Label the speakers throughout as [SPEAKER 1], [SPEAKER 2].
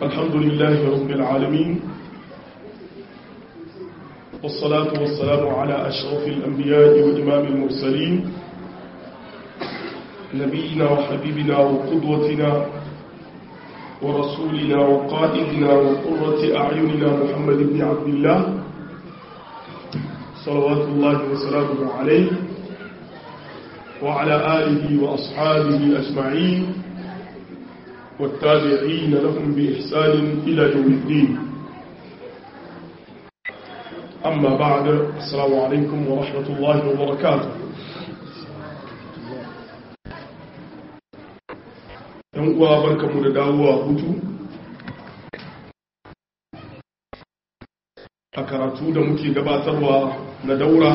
[SPEAKER 1] الحمد لله رب العالمين والصلاة والسلام على أشرف الأنبياء وإمام المرسلين نبينا وحبيبنا وقدوتنا ورسولنا وقائدنا وقرة أعيننا محمد بن عبد الله صلوات الله وسلامه عليه وعلى آله وأصحابه أجمعين والتابعين لهم بإحسان إلى يوم الدين أما بعد السلام عليكم ورحمة الله وبركاته ‘yan uwa barkamu da dawowa hutu a karatu da muke gabatarwa na daura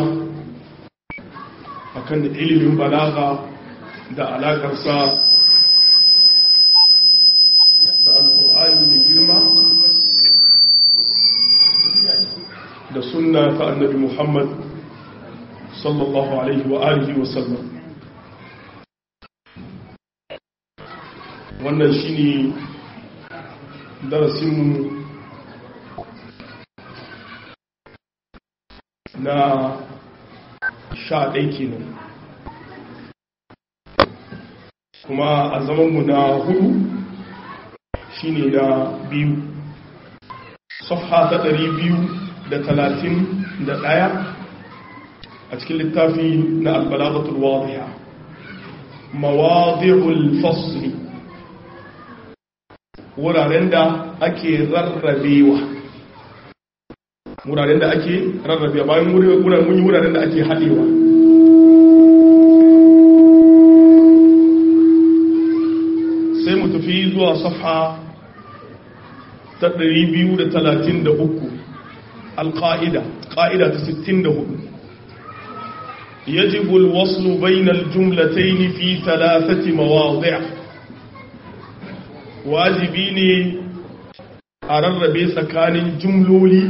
[SPEAKER 1] akan ilimin balaga da alakarsa da alkur'ani mai girma da sunna ta annabi muhammad sallallahu alaihi wa alihi wa sallam wannan shine darasinmu na sha ɗai kenan kuma a zamanmu na hudu shine na biyu safha ta ɗari biyu da talatin da ɗaya a cikin littafi na albalagatul wadiya mawadi'ul fasli wuraren da ake rarrabewa wuraren da ake rarrabewa bayan mun yi wuraren da ake haɗewa sai mu tafi zuwa safha ta 233 alƙa'ida ƙa'ida ta 64 يجب الوصل بين الجملتين في ثلاثة مواضع wajibi ne a rarrabe tsakanin jumloli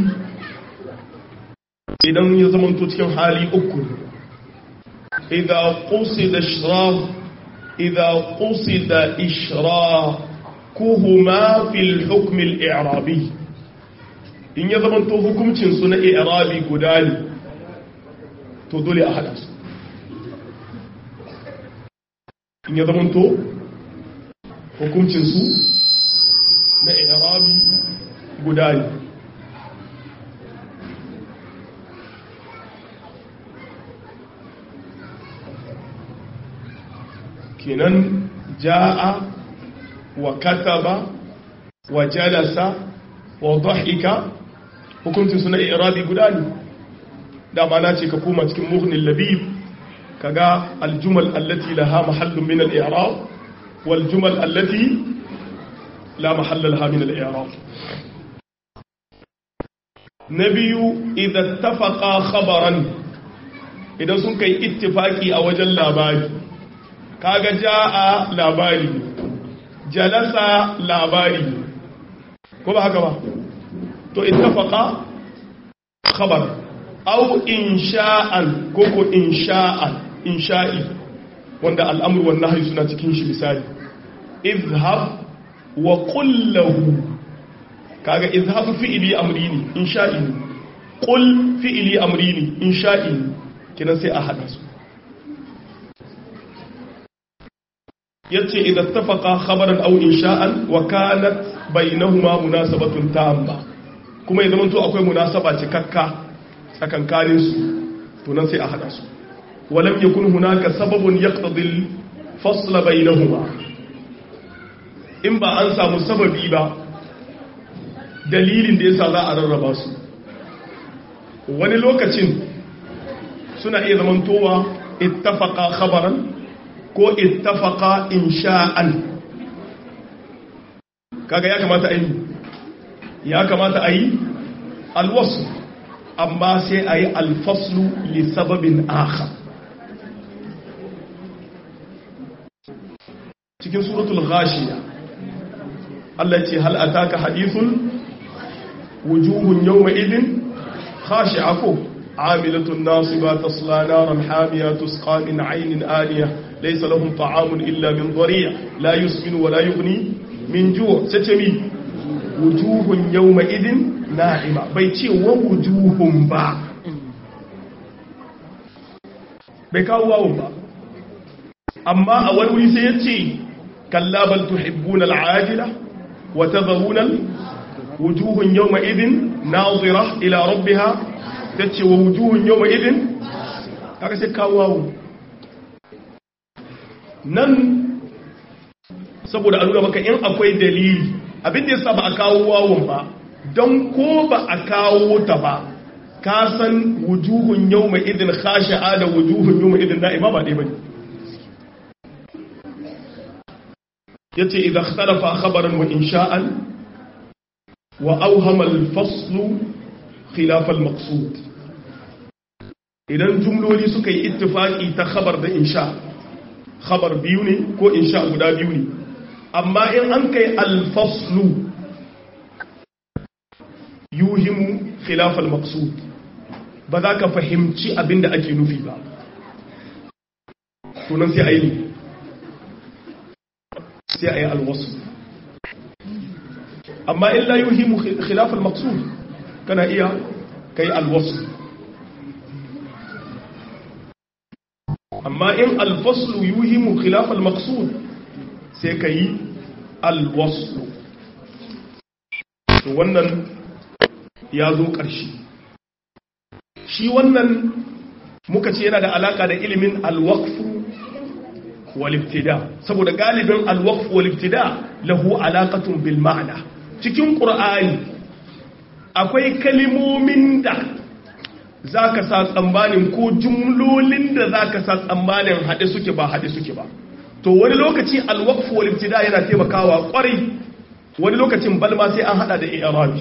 [SPEAKER 1] idan ya zamanto cikin hali uku idan kusi da shira idan kusi da ishira kuhuma fil hukmil i'rabi in ya zamanto hukumcinsu na i'rabi guda ne to dole a hada su in ya zamanto hukuncinsu na irabi guda ne kenan ja'a wa kataba wa jalasa wa dhahika hukuncinsu na irabi guda ne dama na ce ka koma cikin muhnin labib kaga aljumal allati laha mahallun min al-i'rab والجمل التي لا محل لها من الإعراب نبي إذا اتفق خبرا إذا سنك اتفاقي أو جل لاباري كاغا جاء لاباري جلس لاباري كما هكذا تو اتفق خبر أو إنشاء كوكو إنشاء إنشائي wanda al'amur wannan hari suna cikin shi misali izhab wa kullahu kaga izhab fi'ili amri ne insha'i ne qul fi'ili amri ne insha'i ne kinan sai a hada su yace idan tafaqa khabaran aw insha'an wa kanat bainahuma munasabatun tamma kuma ya zamanto akwai munasaba cikakka tsakankanin su to nan sai a hada su ولم يكن هناك سبب يقتضي الفصل بينهما in ba an samu sababi ba dalilin da yasa za a rarraba su wani lokacin suna iya zamantowa ittafaqa khabaran ko ittafaqa insha'an kaga ya kamata ayi ya kamata ayi alwasl amma sai ayi alfaslu li sababin akhar cikin suratul ghashiya Allah ce hal ataka hadithul wujuhun yawma idin khashi'a ko amilatun nasiba tasla naran hamiya tusqa min aynin aliya laysa lahum ta'amun illa min dhari' la yusminu wa la yughni min ju' sai mi wujuhun yawma idin na'ima bai ce wa wujuhun ba bai kawo wawun ba amma a wani wuri sai ya ce kalla bal tuhibbuna al'ajila wa tadharuna wujuhun yawma idin nazira ila rabbiha tace wa wujuhun yawma idin kaga sai kawo wawun nan saboda a nuna maka in akwai dalili abin da yasa ba a kawo wawun ba don ko ba a kawo ta ba ka san wujuhun yau mai idin khashi'a da wujuhun yau mai idin na'ima ba ɗaya ba ne ya ce idan khalafa khabaran wa insha'an wa auhamal faslu khilafal maqsud idan jumloli suka yi ittifaki ta khabar da insha khabar biyu ne ko insha guda biyu ne amma in an kai alfaslu yuhimu khilafal maqsud ba za ka fahimci abin da ake nufi ba tunan sai a yi sai a yi alwasu amma illa yuhimu khilafal maqsud kana iya kai alwasu amma in alfaslu yuhimu khilafal maqsud sai ka yi alwasu to wannan ya zo ƙarshe shi wannan muka ce yana da alaka da ilimin alwaqfu wal ibtida saboda galibin alwaqfu wal ibtida lahu alaqatun bil ma'na cikin qur'ani akwai kalimomin da zaka sa tsammanin ko jumlolin da zaka sa tsammanin hade suke ba hade suke ba to wani lokaci alwaqfu wal ibtida yana taimakawa kwarai wani lokacin balma sai an hada da i'rabi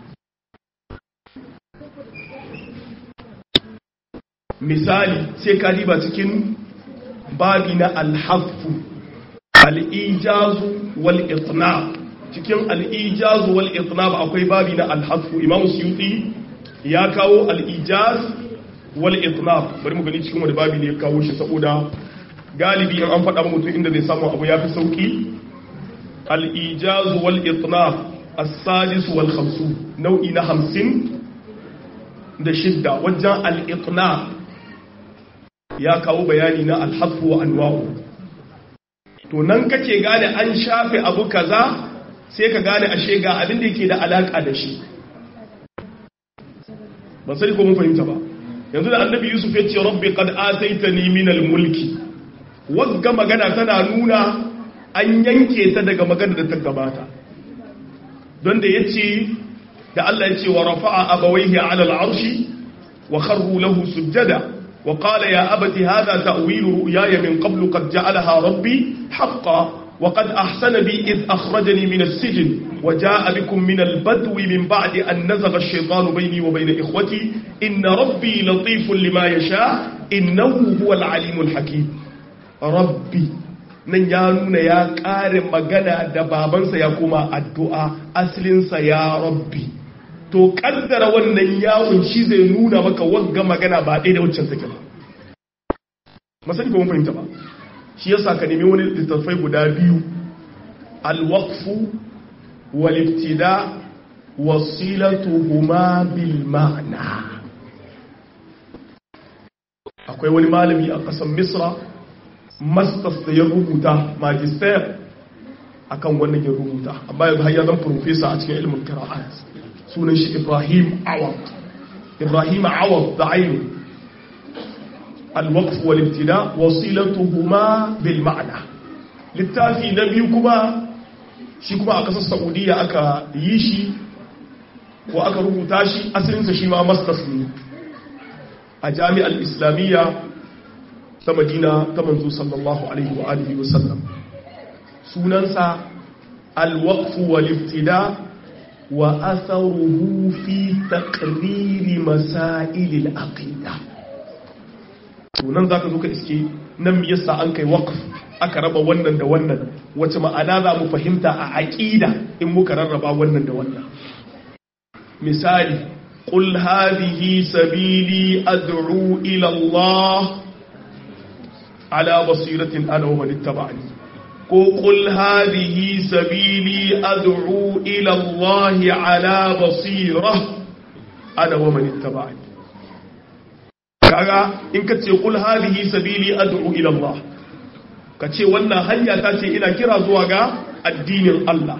[SPEAKER 1] misali sai ka diba cikin babi na alhafu al'ijazu wal itna cikin al'ijazu wal itna ba akwai babi na alhafu imam suyuti ya kawo al'ijaz wal itna bari mu gani cikin wani babi ne ya kawo shi saboda galibi in an faɗa mutum inda zai samu abu ya fi sauki al'ijazu wal itna as-sadis wal khamsu nau'i na hamsin da shidda wajen al'itna ya kawo bayani na alhafu wa anwa'u to nan kake gane an shafe abu kaza sai ka gane ashe ga abin da yake da alaka da shi ba sai ko mun fahimta ba yanzu da annabi yusuf ya ce rabbi qad ataitani min al-mulki wagga magana tana nuna an yanke ta daga magana da ta gabata don da yace da Allah ya ce wa rafa'a abawaihi 'ala al-'arshi wa kharru lahu sujada وقال يا أبت هذا تأويل رؤياي من قبل قد جعلها ربي حقا وقد أحسن بي إذ أخرجني من السجن وجاء بكم من البدو من بعد أن نزغ الشيطان بيني وبين إخوتي إن ربي لطيف لما يشاء إنه هو العليم الحكيم ربي nan ya nuna ya ƙare magana da babansa ya kuma addu'a asalinsa ya rabbi to kaddara wannan yawon shi zai nuna maka wagga magana ba ɗaya da waccan take ba masani ba mun fahimta ba shi yasa ka nemi wani littattafai guda biyu alwaqfu wal ibtida wasilatuhuma bil ma'na akwai wani malami a ƙasar misra masters da ya rubuta magister akan wannan ya rubuta amma yanzu har ya zan professor a cikin ilimin qira'at sunan shi Ibrahim Awad Ibrahim Awad da aini al-waqf wal ibtida wasilatuhuma bil ma'na littafi na biyu kuma shi kuma a kasar Saudiya aka yi shi ko aka rubuta shi asalin sa shi ma masters ne a jami'ar islamiyya ta Madina ta manzo sallallahu alaihi wa alihi wa sallam sunansa al-waqf wal ibtida وأثره في تقرير مسائل العقيدة tunan za ka zo ka iske nan yasa an kai waqf aka raba wannan da wannan wace ma'ana za mu fahimta a aƙida in muka rarraba wannan da wannan misali qul hadhihi sabili ad'u ila Allah ala basiratin ana wa man ittaba'ani ko qul hadhihi sabili ad'u ila Allah ala basira ana wa man ittaba'ani kaga in ka ce qul hadhihi sabili ad'u ila Allah ka ce wannan hanya ta ce ina kira zuwa ga addinin Allah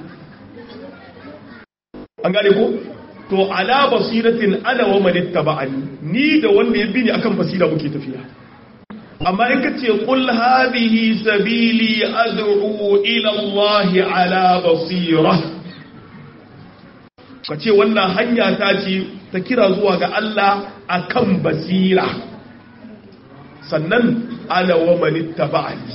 [SPEAKER 1] an gane ko to ala basiratin ana wa man ittaba'ani ni da wanda ya bi ni akan basira muke tafiya amma in ka ce qul hadhihi sabili ad'u ila Allah ala basira ka ce wannan hanya ta ce ta kira zuwa ga Allah akan basira sannan ana wa man ittaba'ani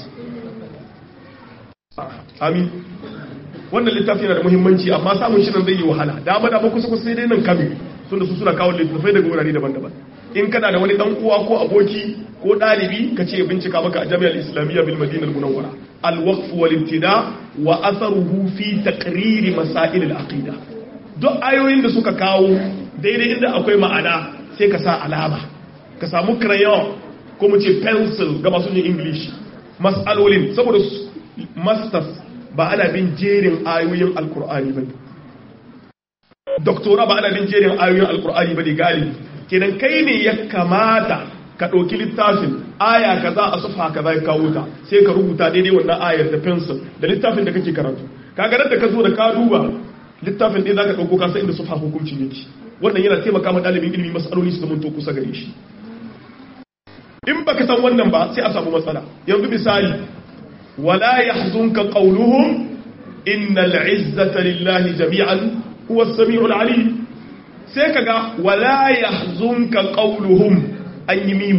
[SPEAKER 1] amin wannan littafi yana da muhimmanci amma samun shi nan zai yi wahala dama da kusa kusa sai dai nan kame tunda su suna kawo littafai daga wurare daban-daban in kana da wani dan uwa ko aboki ko dalibi ka ce bincika maka a jami'ar islamiyya bil madina al-munawwara al-waqf wal ibtida wa atharuhu fi taqrir masail al-aqida duk ayoyin da suka kawo daidai inda akwai ma'ana sai ka sa alama ka samu crayon ko mu ce pencil ga masu yin english mas'alolin saboda masters ba ana bin jerin ayoyin alkur'ani ba doktora ba ana bin jerin ayoyin alkur'ani ba ne galibi kenan kai ne ya kamata ka ɗauki littafin aya kaza a sufa kaza ya kawo ta sai ka rubuta daidai wannan ayar da pencil da littafin da kake karatu kaga da ka zo da ka duba littafin ɗaya za ka ɗauko kasa inda sufa hukunci yake wannan yana taimaka ma ɗalibin ilimi matsaloli su zamanto kusa gare shi in baka san wannan ba sai a samu matsala yanzu misali ولا يحزنك قولهم إن العزة لله جميعا هو السميع العليم سيكا ولا يحزنك قولهم أي ميم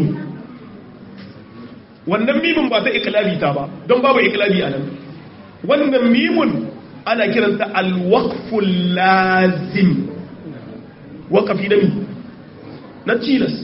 [SPEAKER 1] wannan mimin ba ta iklabi ta ba don babu iklabi a nan wannan mimun ana kiranta alwaqful lazim waqafi da mi na tilas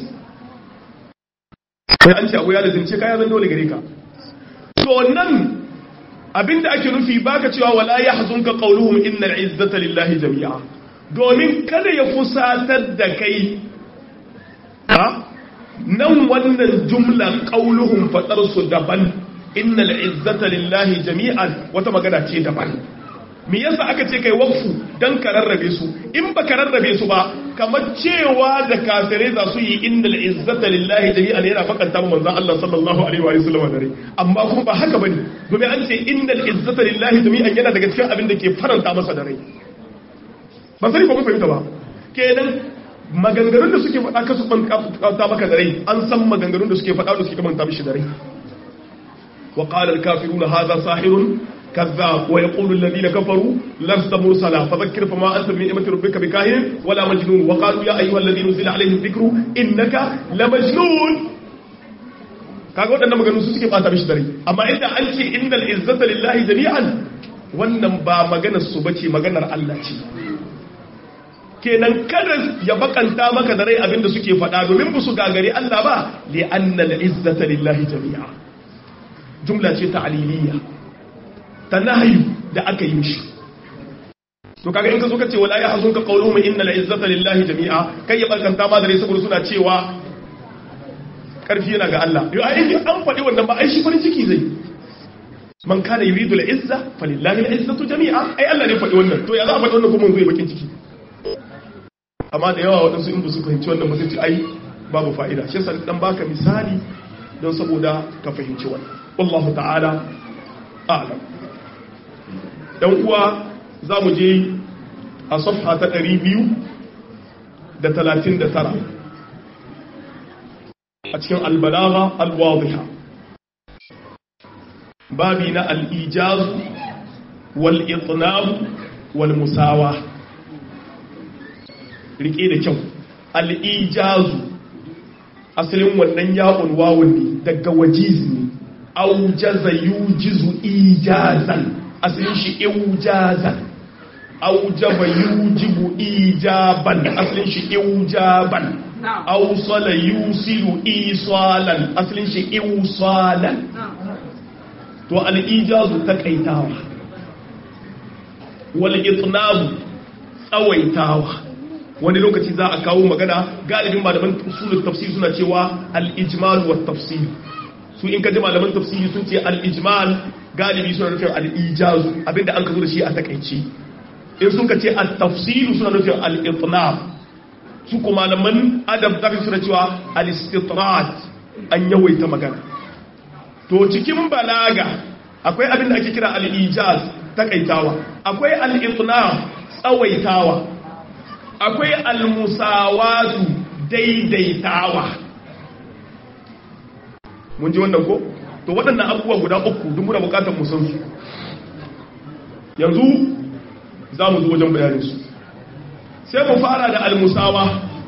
[SPEAKER 1] sai an ce abu ya lazimce kaya zan dole gare ka to nan abinda ake nufi baka cewa wala yahzunka qawluhum innal izzata lillahi jami'a domin kada ya fusatar da kai ha nan wannan jumla qawluhum fadar su daban innal izzata lillahi jami'an wata magana ce daban me yasa aka ce kai waqfu dan ka rarrabe su in ba ka rarrabe su ba kamar cewa da kafirai za su yi innal izzata lillahi jami'an yana fakanta manzon Allah sallallahu alaihi wa sallam dare amma kuma ba haka bane domin an ce innal izzata lillahi jami'an yana daga cikin abin da ke faranta masa dare ba sai ba mun fahimta ba kenan maganganun da suke faɗa kasu ta maka dare an san maganganun da suke faɗa da suke manta mishi dare wa qala al-kafiruna hadha sahirun كذاب ويقول الذين كفروا لست مرسلا فذكر فما أنت من نعمة ربك بكاهن ولا مجنون وقالوا يا أيها الذي نزل عليه الذكر إنك لمجنون kaga waɗannan maganganu su suke bata mishi dare amma inda an ce innal izzata lillahi jami'an wannan ba maganar su bace maganar Allah ce kenan kada ya bakanta maka da rai abinda suke faɗa domin ba su gagare Allah ba li annal izzata lillahi jami'a jumla ce ta'liliyya ta nahayu da aka yi mishi to kaga in ka zo ka ce wala ya hazun ka qawluhum inna la izzata lillahi jami'a kai ya barkanta ma dare saboda suna cewa karfi yana ga Allah yo ai an faɗi wannan ba ai shi farin ciki zai man kana yuridu la izza falillahi la izzatu jami'a ai Allah ne faɗi wannan to ya za a faɗi wannan kuma zai bakin ciki amma da yawa waɗansu in ba su fahimci wannan ba sai ce ai babu fa'ida shi yasa dan baka misali don saboda ka fahimci wannan wallahu ta'ala a'lam dan uwa za mu je a safha ta 239 a cikin albalaga alwadiha babi na al'ijaz wal'itnab walmusawa rike da kyau al'ijazu asalin wannan yawon wawon ne daga wajiz ne aujaza yujizu ijazan asalin shi iujazan aujaba yujibu ijaban asalin shi iujaban ausala yusilu isalan asalin shi iusalan to al-ijazu takaitawa wal itnabu tsawaitawa wani lokaci za a kawo magana galibin malaman usulul tafsir suna cewa al-ijmal wa tafsir su in ka ji malaman tafsiri sun ce al-ijmal galibi suna nufin al-ijaz abinda an ka zo da shi a takaici in sun ka ce al-tafsilu suna nufin al-itnab su kuma malaman adab da suna cewa al-istitrat an yawaita magana to cikin balaga akwai abin da ake kira al-ijaz takaitawa akwai al-itnab tsawaitawa akwai al-musawatu daidaitawa mun ji wannan ko to waɗannan abubuwa guda uku duk muna bukatar mu san su yanzu za mu zo wajen bayanin su sai mu fara da al-musawa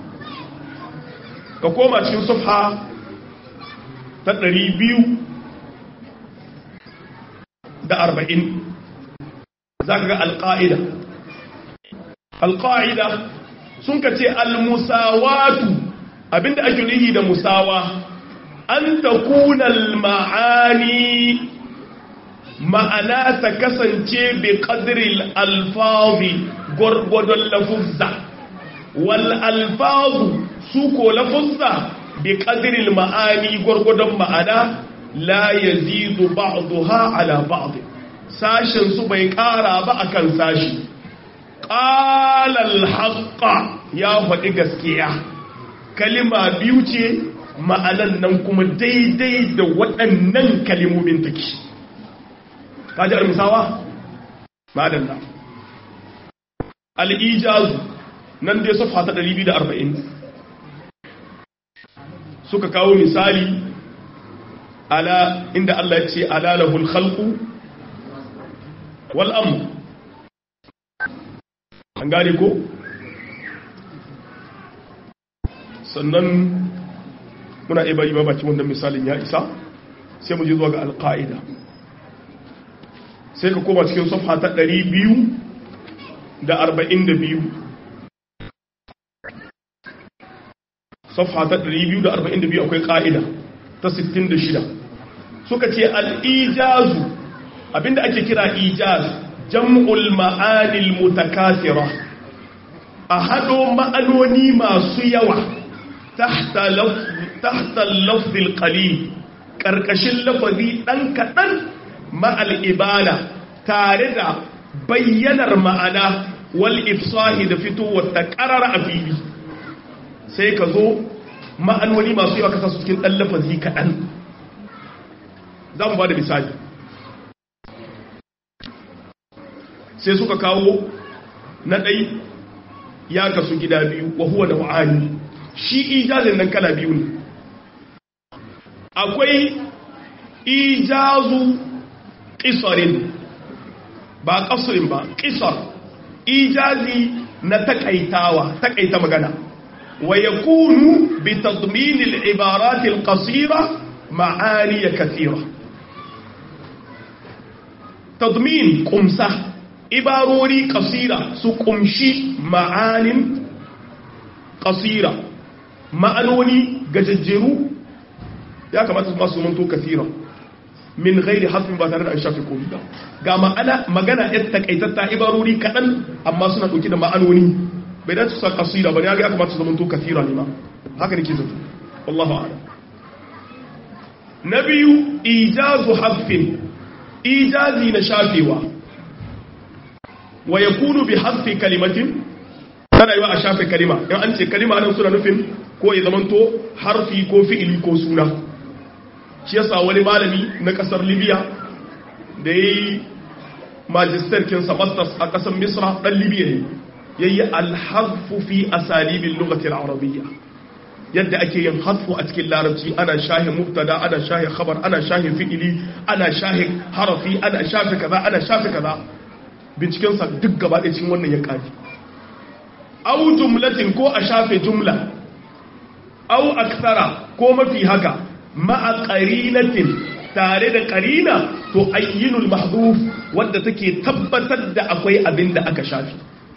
[SPEAKER 1] ka koma cikin safha ta ɗari biyu da arba'in za ka ga alƙa'ida alƙa'ida sun ka ce almusawatu abinda ake nuhi da musawa an ta kunal ma'ani ma'ana ta kasance bi ƙadiril alfazi gwargwadon lafuzza wal alfazu su ko lafuzza bi ƙadiril ma'ani gwargwadon ma'ana la yazidu ba'daha ala ba'd sashin su bai ƙara ba akan sashi ƙalal haƙƙa ya faɗi gaskiya kalima biyu ce ma'anan nan kuma daidai da waɗannan kalimomin take kaji al-musawa ma'adan da al-ijazu nan dai safa ta 240 suka kawo misali ala inda Allah ya ce ala lahul khalqu wal amr an gane ko sannan muna iya bari babaci wannan misalin ya isa sai mu je zuwa ga alƙa'ida sai ka koma cikin safha ta 242 safha ta 242 akwai ƙa'ida ta 66 suka ce al'ijazu abinda ake kira ijaz jam'ul ma'anil mutakasira a hado ma'anoni masu yawa tahta lafzil qalil karkashin lafazi dan kadan ma'al ibana tare da bayyanar ma'ana wal ifsahi da fitowar ta qarara a fili sai ka zo ma'anoni masu yawa kasa su cikin dan lafazi kadan zamu ba da misali sai suka kawo na ɗai ya kasu gida biyu wa huwa da wa'ani shi ijazin nan kala biyu ne akwai ijazu ƙisarin ba ƙasurin ba ƙisar ijazi na takaitawa takaita magana wa ya kunu bi tadminil ibaratil qasira ma'aniya kathira tadmin kumsa ibarori kasira su kumshi ma'anin kasira ma'anoni gajajjeru ya kamata su masu manto kasira min gairi hasbin ba tare da an shafi komi ba ga ma'ana magana yan takaitatta ibarori kaɗan amma suna ɗauki da ma'anoni bai dace su kasira ba ne ya kamata su manto kasira ne ma haka ne ke zato wallahu a'lam na biyu ijazu hasfin ijazi na shafewa wa ya kunu bi hasfi kalimatin tana yi wa a shafe kalima in an ce kalima nan suna nufin ko ya zamanto harfi ko fi'ili ko suna shi yasa wani malami na kasar libya da ya yi majistar kinsa masters a kasar misra dan libya ne ya yi alhazfu fi asalibin lugatil arabiyya yadda ake yin hasfu a cikin larabci ana shahin mubtada ana shahin khabar ana shahin fi'ili ana shahin harafi ana shafe kaza ana shafe kaza bincikensa duk gaba ɗaya cikin wannan ya ƙari au jumlatin ko a shafe jumla au aksara ko mafi haka ma'a ƙarinatin tare da ƙarina to ayyinul mahduf wadda take tabbatar da akwai abin da aka shafi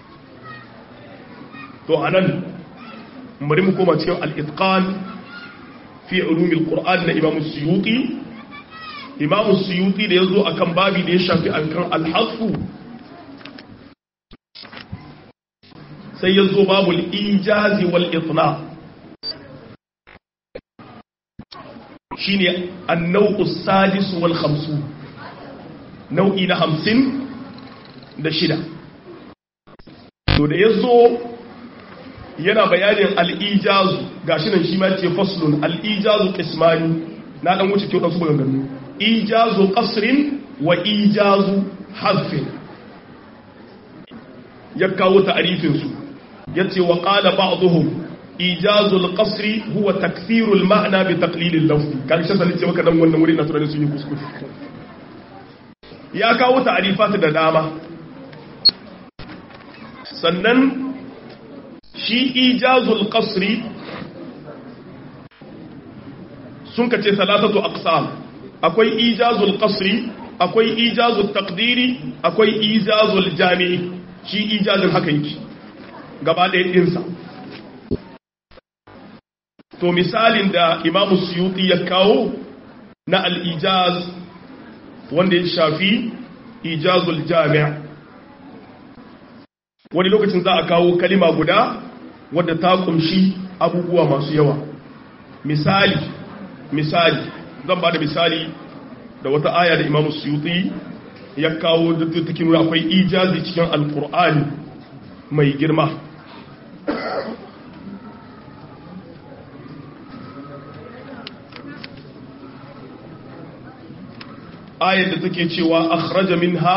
[SPEAKER 1] to anan bari mu koma cikin al-itqan fi ulumil qur'an na imam suyuti imam suyuti da yazo akan babi da ya shafi akan al-hasfu sai ya zo babu ijazi wal itna shine an-naw'u sadis wal khamsun nau'i na hamsin da shida to da yazo yana bayanin al-ijazu gashi nan shi ma ce faslun al-ijazu qismani na dan wuce kyau su maganganu ijazu qasrin wa ijazu hazfin ya kawo ta'arifin su yace wa qala ba'dhum ijazul qasri huwa takthirul ma'na bi taqlilil lafzi kan shi sanin ce maka dan wannan wuri na tunanin sun yi kuskure ya kawo ta'arifat da dama sannan shi ijazul qasri sun kace salatatu aqsam akwai ijazul qasri akwai ijazul taqdiri akwai ijazul jami'i shi ijazin haka yake gaba ɗaya ɗinsa to misalin da imamu suyuti ya kawo na al'ijaz wanda ya shafi ijazul jami'a wani lokacin za a kawo kalima guda wadda ta kumshi abubuwa masu yawa misali misali zan ba da misali da wata aya da imamu suyuti ya kawo da take nuna akwai ijazi cikin alkur'ani mai girma ayar da take cewa akhraja minha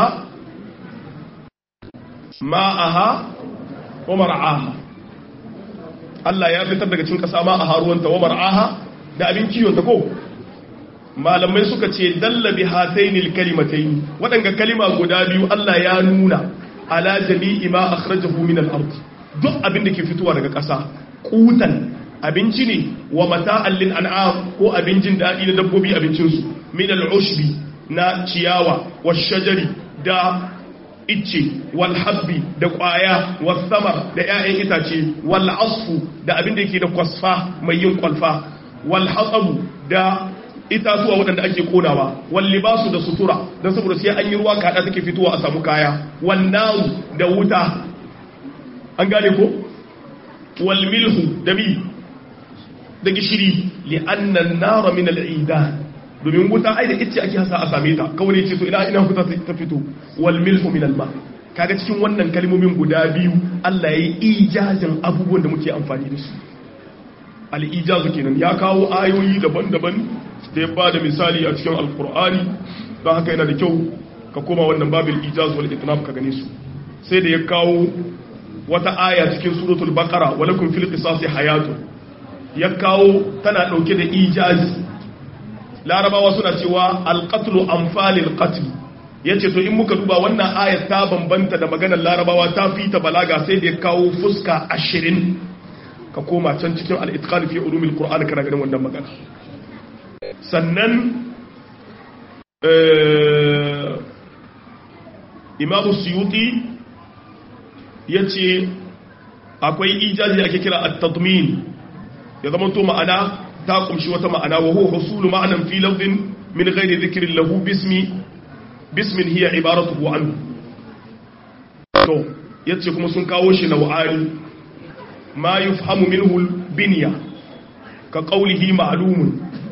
[SPEAKER 1] ma'aha wa mar'aha Allah ya fitar daga cikin kasa ma'aha ruwanta wa mar'aha da abin kiyon ta ko malamai suka ce dalla bi hatainil kalimataini wadanga kalima guda biyu Allah ya nuna ala jami'i ma akhrajahu min al-ard duk abin da ke fitowa daga ƙasa kutan abinci ne wa mata'an lil an'am ko abincin daɗi na dabbobi abincin su min al-ushbi na ciyawa wa shajari da icce wal habbi da ƙwaya wal samar da 'ya'yan itace wal asfu da abin da yake da kwasfa mai yin kwalfa wal hatsabu da itatuwa waɗanda ake konawa wal libasu da sutura don saboda sai an yi ruwa kaɗa take fitowa a samu kaya wal naru da wuta an gane ko wal milhu da mi da gishiri li'annan nara min al'idan domin wuta ai da icce ake hasa a same ta kawai ce to ina ina wuta ta fito wal milhu min al-ma kaga cikin wannan kalmomin guda biyu Allah yayi ijazin abubuwan da muke amfani da su al-ijazu kenan ya kawo ayoyi daban-daban da ya bada misali a cikin alqur'ani don haka yana da kyau ka koma wannan babil ijaz wal itnab ka gane su sai da ya kawo wata aya cikin suratul baqara walakum fil qisasi hayatun ya kawo tana dauke da ijazi larabawa suna cewa alqatlu amfalil qatl yace to in muka duba wannan ayat ta bambanta da maganar larabawa ta fita balaga sai da ya kawo fuska 20 ka koma can cikin al-itqan fi ulumil qur'an kana ganin wannan magana sannan imamu suyuti yace akwai ijazi ake kira at-tadmin ya zama to ma'ana ta kumshi wata ma'ana wa huwa husulu ma'anan fi lafzin min ghairi dhikrin lahu bismi bismin hiya ibaratuhu anhu to yace kuma sun kawo shi nau'ani ma yufhamu minhu binya ka qawlihi ma'lumun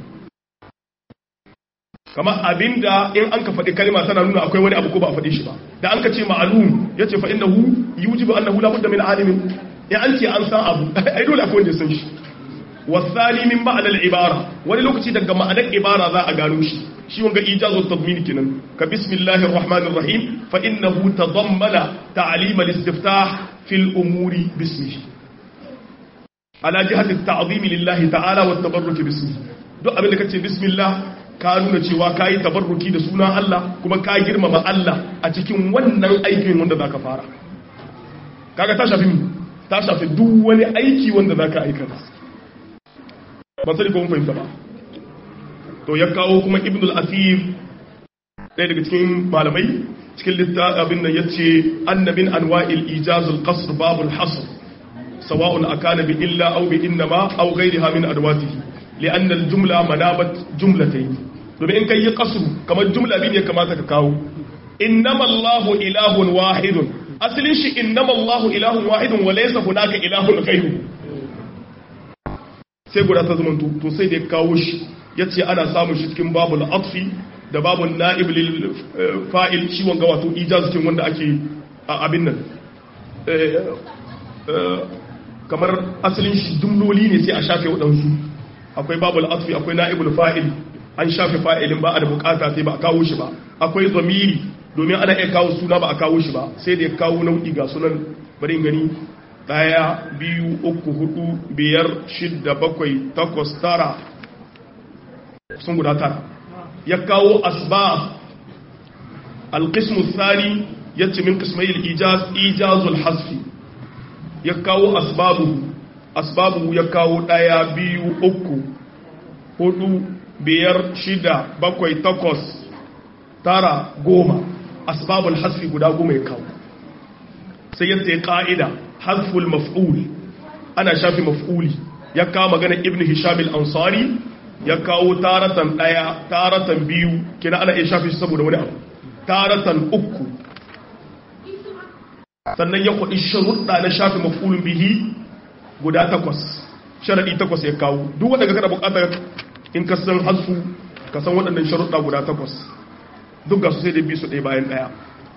[SPEAKER 1] kama abinda in an ka faɗi kalma tana nuna akwai wani abu ko ba a faɗi shi ba da an ka ce ma'lum yace fa innahu yujibu annahu la budda min alimin in an ce an san abu ai dole akwai wanda ya san shi wasani min ma'anar ibara wani lokaci daga ma'anar ibara za a gano shi shi wanga ijazu tadmin kenan ka bismillahir rahmanir rahim fa innahu tadammana ta'lim al-istiftah fil umuri bismihi ala jihati at-ta'zim lillahi ta'ala wa at-tabarruk bismihi duk abin da kace bismillah ka nuna cewa kai tabarruki da sunan Allah kuma ka girmama Allah a cikin wannan aikin wanda zaka fara kaga ta shafi ta shafi duk wani aiki wanda zaka aikata ba sai ko mun fahimta ba to ya kawo kuma ibn al-asir ɗaya daga cikin malamai cikin littafin nan yace annabin anwa'il ijaz al-qasr bab al-hasr sawa'un akana bi illa aw bi innama aw ghayriha min adwatihi li'anna al-jumla manabat jumlatayn domin in kai yi qasr kamar jumla bi ne kamata ka kawo innama Allahu ilahun wahidun asalin shi innama Allahu ilahun wahidun wa laysa hunaka ilahun ghayru sai guda ta zama to sai da ya kawo shi yace ana samun shi cikin babul atfi da babul na'ib lil fa'il shi wanga wato ijaz cikin wanda ake abin nan kamar asalin shi jumloli ne sai a shafe waɗansu akwai babul atfi akwai na'ibul fa'il an shafe fa'ilin ba a da bukata sai ba a kawo shi ba akwai zamiri domin ana iya kawo suna ba a kawo shi ba sai da ya kawo nau'i ga sunan bari gani daya biyu uku hudu biyar shidda bakwai takwas tara sun guda tara ya kawo asbab alqismu thani yace min qismayil ijaz ijazul hasfi ya kawo asbabu asbabu ya kawo daya biyu uku hudu biyar shida bakwai takwas tara goma asbabul hasfi guda goma ya kawo sai ya tsaye ka'ida hasful maf'ul ana shafi maf'uli ya kawo magana ibn hisham al-ansari ya kawo taratan daya taratan biyu kina ana iya shafi saboda wani abu taratan uku sannan ya kwaɗi sharuɗa na shafi maf'ulun bihi guda takwas sharaɗi takwas ya kawo duk wanda ka kada buƙatar in ka san hasfu ka san waɗannan sharuɗa guda takwas duk ga su sai da bi su ɗaya bayan ɗaya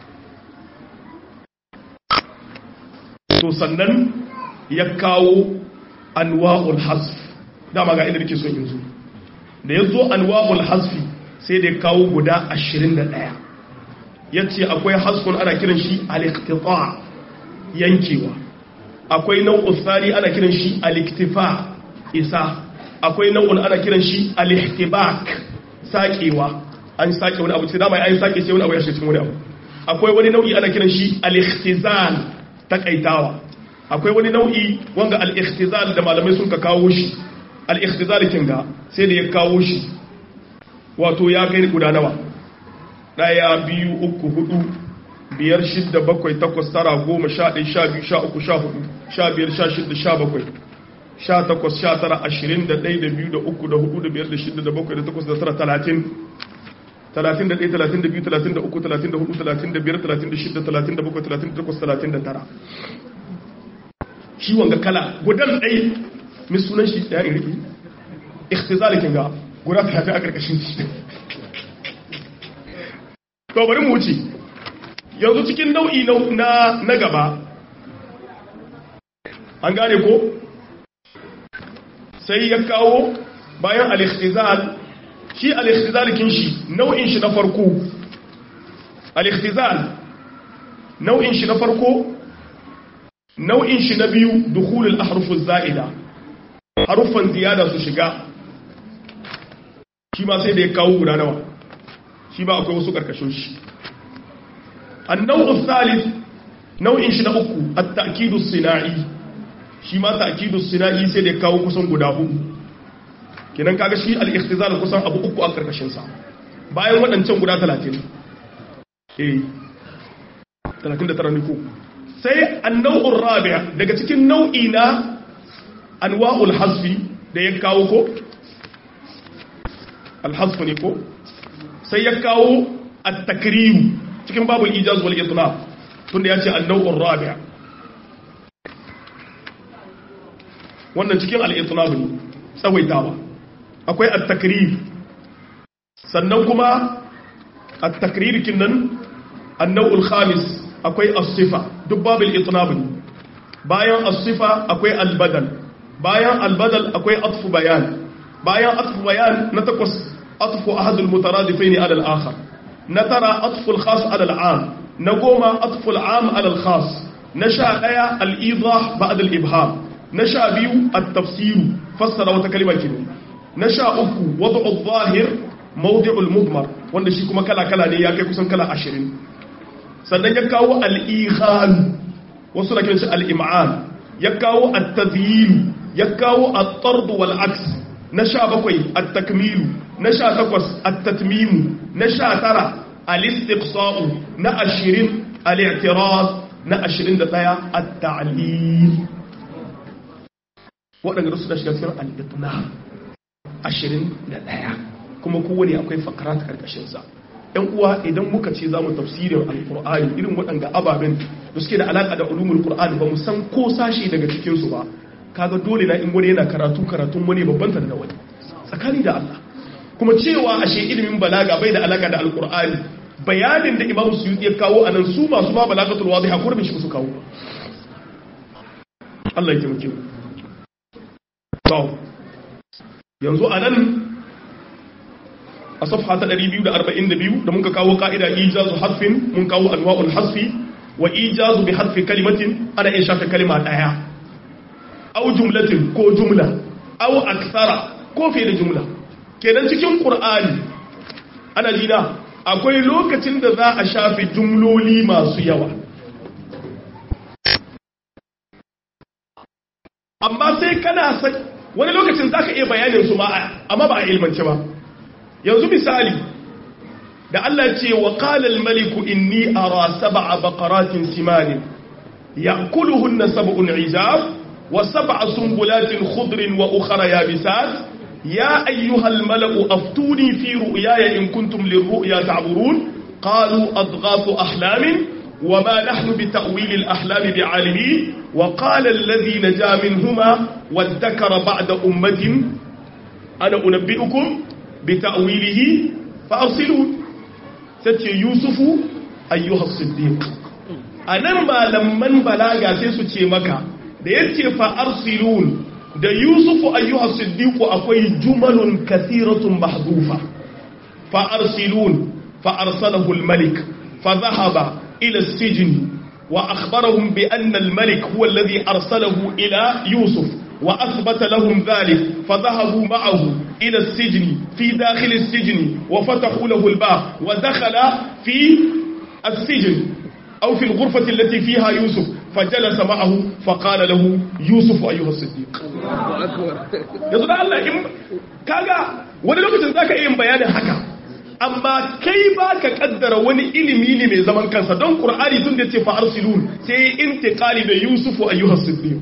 [SPEAKER 1] to sannan ya kawo anwa'ul hasf dama ga inda nake son yanzu da ya zo anwa'ul hasfi sai da ya kawo guda 21 ya ce akwai hasfun ana kiran shi al-iqtita yankewa akwai nau'ul tsari ana kiran shi al-iktifa isa akwai nau'ul ana kiran shi al-ihtibak sakewa an sake wani abu sai dama an sake sai wani abu ya shi cikin wani abu akwai wani nau'i ana kiran shi al-ikhtizal takaitawa akwai wani nau'i wanga al-ikhtizal da malamai sun ka kawo shi al-ikhtizal kinga sai da ya kawo shi wato ya kai guda nawa daya biyu uku hudu biyar shidda bakwai takwas tara goma sha ɗaya sha biyu sha uku sha hudu sha biyar sha shidda sha bakwai sha takwas sha tara ashirin da ɗaya da biyu da uku da hudu da biyar da shidda da bakwai da takwas da tara talatin talatin da ɗaya talatin da biyu talatin da uku talatin da hudu talatin da biyar talatin da shidda talatin da bakwai talatin da takwas talatin da tara shi wanga kala gudan ɗai mai sunan shi ɗaya in riƙe ikhtizalikin ga guda talatin a ƙarƙashin shi to bari mu wuce yanzu cikin nau'i na na gaba an gane ko sai ya kawo bayan al-ikhtizal shi al-ikhtizal kin shi nau'in shi na farko al-ikhtizal nau'in shi na farko nau'in shi na biyu dukhulul ahruf az-za'ida harufan ziyada su shiga shi ma sai da ya kawo guda nawa shi ba akwai wasu karkashin shi النوع الثالث نوع shi na uku at-ta'kid as-sina'i shi ma ta'kid as-sina'i sai da kawo kusan guda hudu kenan kaga shi al-ikhtizal kusan abu uku a karkashin sa bayan wadancan guda 30 eh 39 ne ko sai an-naw'ur rabi' daga cikin nau'i na anwa'ul hasfi da ya kawo ko al-hasf ne ko sai ya kawo at-takrim cikin babul ijaz wal itlaq tunda yace an-naw'ur rabi' wannan cikin al-itlaq ne tsawaitawa akwai at-takrir sannan kuma at-takrir kinnan an-naw'ul khamis akwai as-sifa duk babul itlaq ne bayan as-sifa akwai al-badal bayan al-badal akwai atfu bayan bayan atfu bayan na takwas atfu ahadul mutaradifaini ala al-akhar نترى أطف الخاص على العام نقوم أطف العام على الخاص نشاء آية الإيضاح بعد الإبهام نشاء بيو التفسير فسر وتكلم كده نشاء أكو وضع الظاهر موضع المضمر wanda shi kuma kala-kala ne ya kai kusan kala ashirin sannan ya kawo al'ihan wasu na kiranci al'im'an ya kawo al-tazyilu ya kawo al-tardu wal-aks na sha bakwai at-takmilu na sha takwas at-tatmimu na sha tara al-istiqsa'u na ashirin al-i'tiraz na ashirin da ɗaya at-ta'lil waɗanda su da shiga cikin al-itna ashirin da ɗaya kuma kowane akwai fakarat karkashinsa ‘yan uwa idan muka ce za mu tafsirin al-ƙur'ani irin waɗanda ababen da suke da alaƙa da ulumul ƙur'ani ba mu san ko sashe daga cikinsu ba kaga dole na in wani yana karatu karatun wani babban da wani tsakani da Allah kuma cewa ashe ilimin balaga bai da alaka da alkur'ani bayanin da imamu suyuti ya kawo a nan su masu ma balagatul wadiha kurbin shi su kawo Allah ya taimake mu to yanzu a nan a safha ta 242 da muka kawo ka'ida ijazu hasfin mun kawo anwa'ul hasfi wa ijazu bi hasfi kalimatin ana iya shafe kalima daya au jumlatin ko jumla au aksara ko fiye da jumla kenan cikin qur'ani ana jina akwai lokacin da za a shafe jumloli masu yawa amma sai kana sai wani lokacin za ka iya bayanin su ma amma ba a ilmance ba yanzu misali da Allah ce wa qala maliku inni ara sab'a baqaratin siman ya'kuluhunna sab'un 'ijab wa sab'a sunbulatin khudrin wa ukhra yabisat ya ayyuhal mala'u aftuni fi ru'yaya in kuntum lirru'ya ta'burun qalu adghafu ahlamin وما نحن بتأويل الأحلام بعالمين وقال الذي نجا منهما وادكر بعد أمة أنا أنبئكم بتأويله فأرسلون ستي يوسف أيها الصديق أنا ما لمن بلاغا سيسوتي مكا da yace fa arsilun da yusuf ayyuha siddiq akwai jumalun kathiratun mahdufa fa arsilun fa arsalahu al-malik fa dhahaba إلى السجن وأخبرهم بأن الملك هو الذي أرسله إلى يوسف وأثبت لهم ذلك فذهبوا معه إلى السجن في داخل السجن وفتحوا له الباب ودخل في السجن أو في الغرفة التي فيها يوسف فجلس معه فقال له يوسف أيها الصديق يقول الله إم كاغا wani lokacin zaka iya bayanin haka amma kai ba ka kaddara wani ilimi ne mai zaman kansa don ƙur'ani tun da ce fa arsilun sai intiqali da yusufu ayyuhas siddiq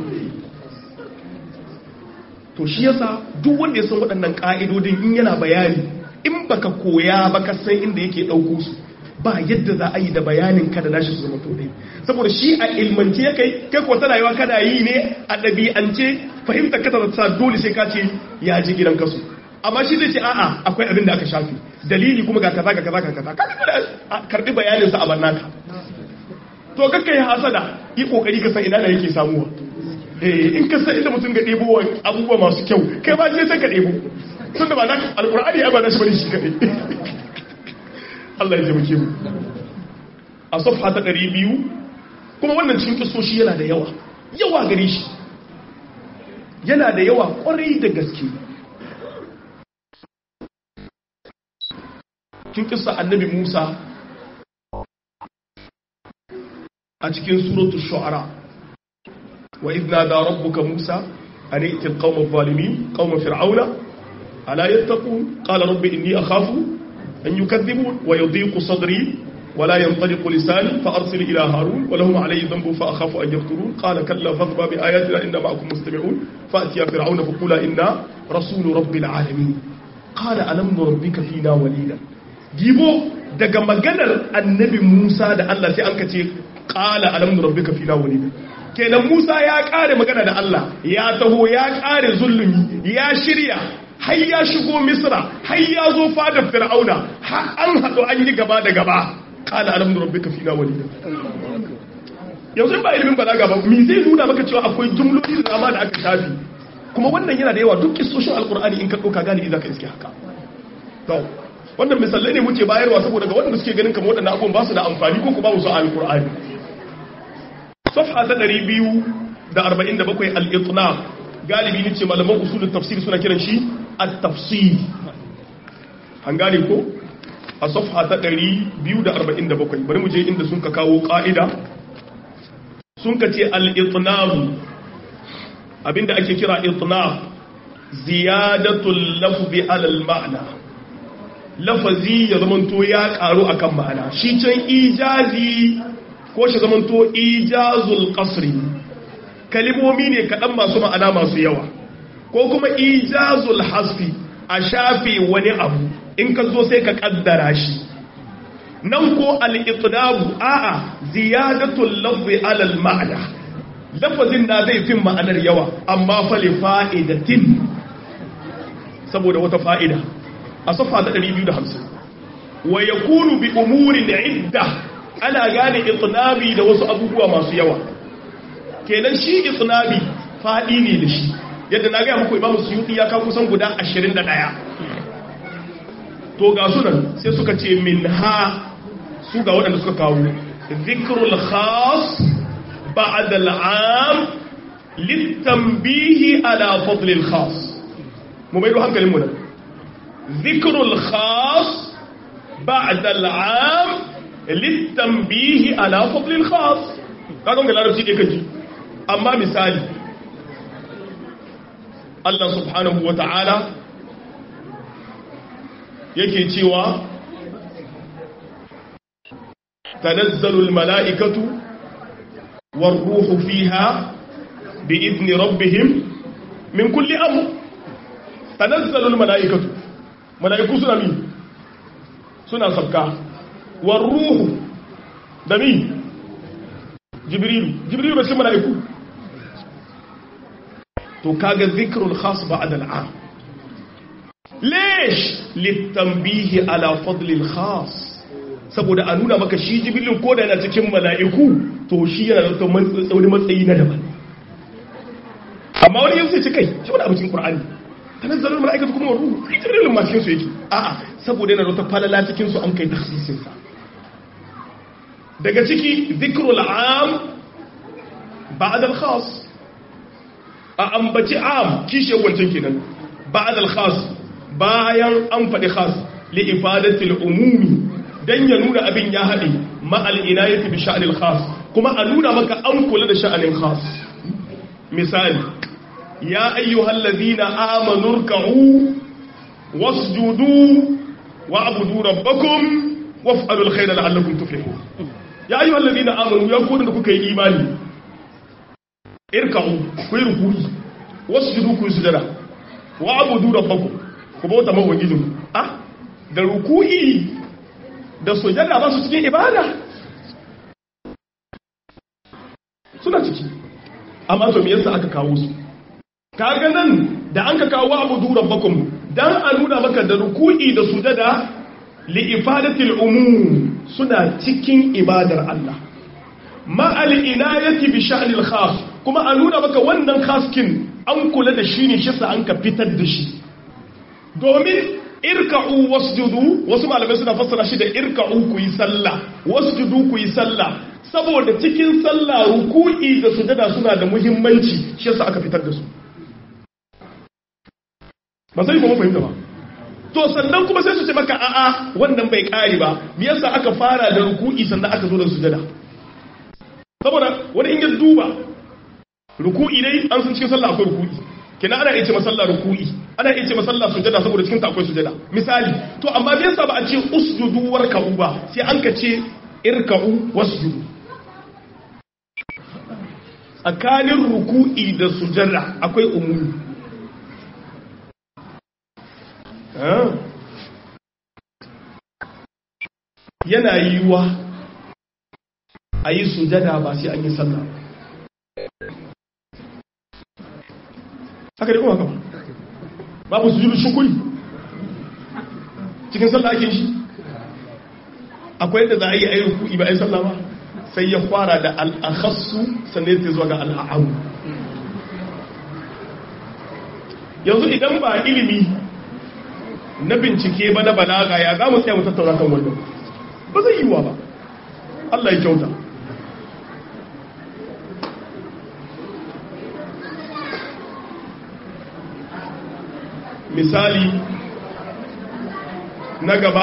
[SPEAKER 1] to shi yasa duk wanda ya san waɗannan ƙa'idodin in yana bayani in baka koya baka san inda yake ɗauko su ba yadda za a yi da bayanin ka da nashi su zama to ɗaya saboda shi a ilmance ya kai kai ko tana yawa kana yi ne a ɗabi'ance fahimta ka ta dole sai ka ce ya ji gidan kasu amma shi zai ce a'a akwai abin da aka shafi dalili kuma ga kaza ga kaza ga kaza kaga da karbi bayanin sa a bannaka to kakkai hasada yi kokari ka san ina da yake samuwa eh in ka san inda mutum ga debo abubuwa masu kyau kai ba sai ka debo tunda ba na alqur'ani ai ba na shi bane shi kadai Allah ya taimake mu a safha ta 200 kuma wannan cikin kisoshi yana da yawa yawa gare shi yana da yawa kwarai da gaske kin kissa annabi Musa a cikin suratu shu'ara wa idna da rabbuka Musa an iti alqawma adh-dhalimin qawma fir'auna ala yattaqun qala rabbi inni akhafu an yukadhibun wa yadhiqu sadri ولا ينطلق لساني فأرسل إلى هارون ولهم علي ذنب فأخاف أن يقتلون قال كلا فاضربا بآياتنا إنا معكم مستمعون فأتيا فرعون فقولا إنا رسول رب العالمين قال ألم نربك فينا وليدا gibo daga maganar annabi Musa da Allah sai an ka ce qala alam rabbika fina walida kenan Musa ya kare magana da Allah ya taho ya kare zulumi ya shirya har ya shigo Misra har ya zo fadar Fir'auna har an hado an yi gaba da gaba qala alam rabbika fina walida yanzu ba ilimin balaga ba me zai nuna maka cewa akwai jumloli da dama da aka shafi kuma wannan yana da yawa duk kissoshin alkur'ani in ka dauka galibi zaka iske haka to wannan misalai ne muke bayarwa saboda ga wanda suke ganin kamar waɗannan abubuwan ba su da amfani ko ku ba su alkur'ani safha ta 247 al-itnab galibi ne ce malaman usulul tafsir suna kiran shi at-tafsir an gane ko a safha ta 247 bari mu je inda sun ka kawo ka'ida sun ka ce al-itnab abinda ake kira itnab ziyadatul lafzi ala al-ma'na lafazi ya zamanto ya karu akan ma'ana shi can ijazi ko shi zamanto ijazul qasri kalimomi ne kaɗan masu ma'ana masu yawa ko kuma ijazul hasfi a shafe wani abu in ka zo sai ka kaddara shi nan ko al-iqdabu a'a ziyadatul lafzi ala al-ma'na lafazin na zai fin ma'anar yawa amma fa li fa'idatin saboda wata fa'ida a safa ta 250 wa yakunu bi umurin idda ana gane itnabi da wasu abubuwa masu yawa kenan shi itnabi fadi ne da shi yadda na ga muku imamu suyuti ya kawo kusan guda 21 to ga sunan sai suka ce min ha su ga waɗanda suka kawo zikrul khas ba'da al'am litanbihi ala fadl al-khas mu mai hankalin mu nan zikrul khas ba'da al'am litanbihi ala fadl al-khas kaga ga larabci dai kaji amma misali Allah subhanahu wa ta'ala yake cewa tanazzalul mala'ikatu war ruhu fiha bi idni rabbihim min kulli amr tanazzalul mala'ikatu mala'iku suna mi suna sabka war ruhu da mi jibrilu jibrilu ba shi mala'iku to kaga zikrul khas ba'da al'am ليش للتنبيه على فضل الخاص saboda a nuna maka shi jibilin ko da yana cikin mala'iku to shi yana da wani matsayi na daban amma wani yanzu sai ce kai shi wani abincin ƙur'ani ta nazarin mala'ikatu kuma ruhu jibilin ma cikinsu yake a'a saboda yana da wata falala cikinsu an kai taksisinsa daga ciki zikrul am ba'ad al-khas a ambaci am kishe wancan kenan ba'ad al-khas bayan an faɗi khas li ifadatil umumi dan ya nuna abin ya haɗe ma'al inayati bi sha'anil khas kuma a nuna maka an kula da sha'anin khas misali ya ayyuhal ladina amanu ruk'u wasjudu wa'budu rabbakum waf'alul khayra la'allakum tuflihun ya ayyuhal ladina amanu ya ku da kuka yi imani irka'u ku yi ruku'i wasjudu ku sujada wa'budu rabbakum ku bauta mawajidin ah da ruku'i da sujada ba su cikin ibada suna ciki amma to me yasa aka kawo su kaga nan da an ka kawo abudu rabbakum dan a nuna maka da ruku'i da sujada li ifadatil umum suna cikin ibadar Allah ma al inayati bi sha'nil khas kuma a nuna maka wannan khaskin an kula da shi ne shi sa an ka fitar da shi domin irka'u wasjudu wasu malamai suna fassara shi da irka'u ku yi sallah wasjudu ku yi sallah saboda cikin sallah ruku'i da sujada suna da muhimmanci shi yasa aka fitar da su ba sai kuma fahimta ba to sannan kuma sai su ce maka a'a wannan bai kare ba me yasa aka fara da ruku'i sannan aka zo da sujada saboda wani in ya duba ruku'i dai an san cikin sallah akwai ruku'i kina ana iya ce masalla ruku'i ana iya ce masalla sujada saboda cikin ta akwai sujada misali to amma me yasa ba a ce usjudu warka'u ba sai an ka ce irka'u wasjudu tsakanin ruku'i da sujada akwai umumi yana yiwuwa a yi sujada ba sai an yi sallah haka da kuma haka babu su jiru shukuri cikin sallah ake shi akwai yadda za a yi a yi ruku'i ba a yi sallah ba sai ya fara da al'akhassu sannan ya zuwa ga al'amu yanzu idan ba ilimi na bincike ba na balaga ya za mu tsaye mu tattauna kan wannan ba zai yiwuwa ba Allah ya kyauta misali na gaba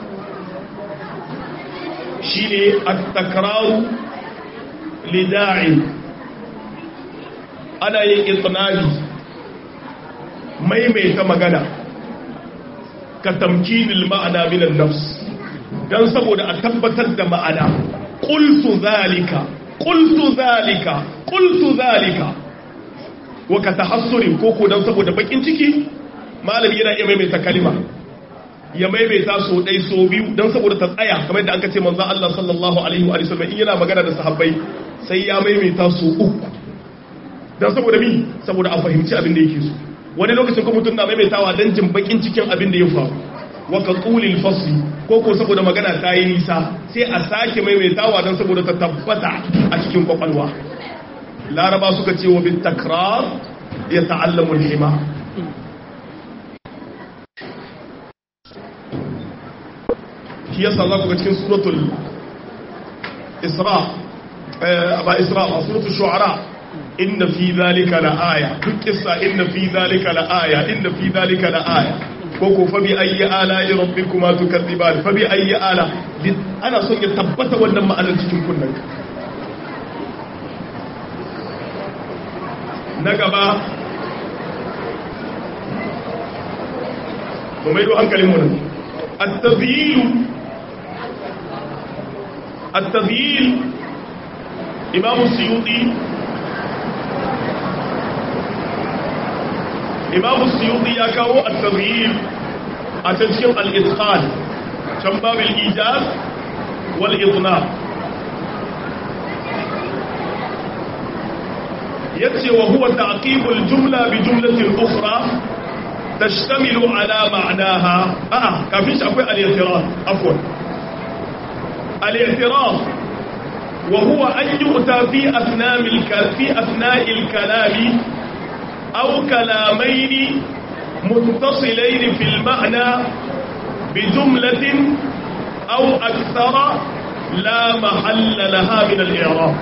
[SPEAKER 1] shi ne a takraru lida'in ana yin itinabi maimaita magana ka tamkinil ma'ana minan nafs don saboda a tabbatar da ma'ana ƙultu zalika ƙultu zalika ƙultu zalika wa ka ta hassurin koko don saboda bakin ciki malami yana iya maimaita kalima ya maimaita so ɗai so biyu don saboda ta tsaya kamar da aka ce manzan Allah sallallahu alaihi wa sallam in yana magana da sahabbai sai ya maimaita so uku don saboda mi saboda a fahimci abin da yake so wani lokacin kuma mutum na maimaitawa don jin bakin cikin abin da ya faru wa ka tulil fasli ko ko saboda magana ta yi nisa sai a sake maimaitawa don saboda ta tabbata a cikin kwakwalwa laraba suka ce wa bin takrar ya ta'allamu hima shi yasa za ku ga cikin suratul isra ba isra ba suratul shu'ara inna fi zalika la aya duk kissa inna fi zalika la aya inna fi zalika la aya ko ko fa bi ayyi ala rabbikuma tukadziban fa bi ayyi ala ana son ya tabbata wannan ma'anar cikin kunnan na gaba mu mai do hankalin mu nan at-tabyil at-tabyil imam suyuti imam suyuti ya kawo at-tabyil a cikin al-itqan can babul ijaz wal idnab yace wa huwa ta'qibul jumla bi jumlatin ukhra tashtamilu ala ma'naha a'a kafin shi akwai al-i'tiraf afwan al-i'tiraf wa huwa an yu'ta fi athnamil fi athna'il kalami aw kalamayn muttasilayn fil ma'na bi jumlatin aw akthara la mahalla laha min al-i'rab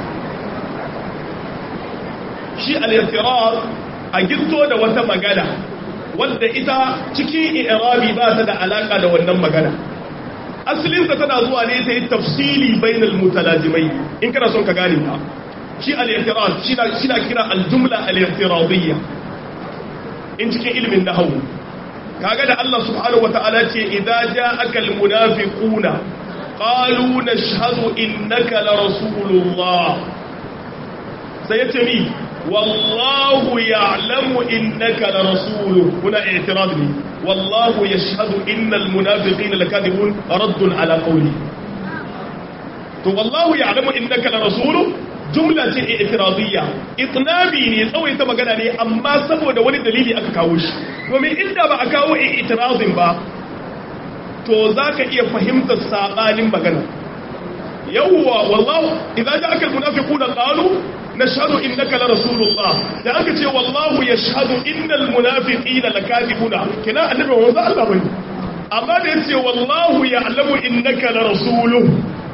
[SPEAKER 1] shi al-i'tiraf a gitto da wata magana wadda ita cikin i'rabi ba ta da alaka da wannan magana asalinsa tana zuwa ne ta yi tafsili bainal mutalajimai in kana son ka gane ta shi al-i'tiraf shi na shi na kira al-jumla al-i'tiradiyya in cikin ilimin nahwu kaga da Allah subhanahu wata'ala ce idza ja'aka al-munafiquna qalu nashhadu innaka la rasulullah sai yace mi wallahu ya'lamu innaka la rasuluhu kuna i'tirad ne wallahu yashhadu innal munafiqina lakadibun raddun ala qawli to wallahu ya'lamu innaka la rasuluhu jumla ce i'tiradiyya itnabi ne tsawaita magana ne amma saboda wani dalili aka kawo shi domin inda ba a kawo i'tiradin ba to zaka iya fahimtar sabanin magana yawwa wallahu idza ja'aka almunafiquna qalu nashhadu innaka la rasulullah da aka ce wallahu yashhadu innal munafiqina lakadibuna kina annabi wanzu Allah bane amma da yace wallahu ya'lamu innaka la rasuluhu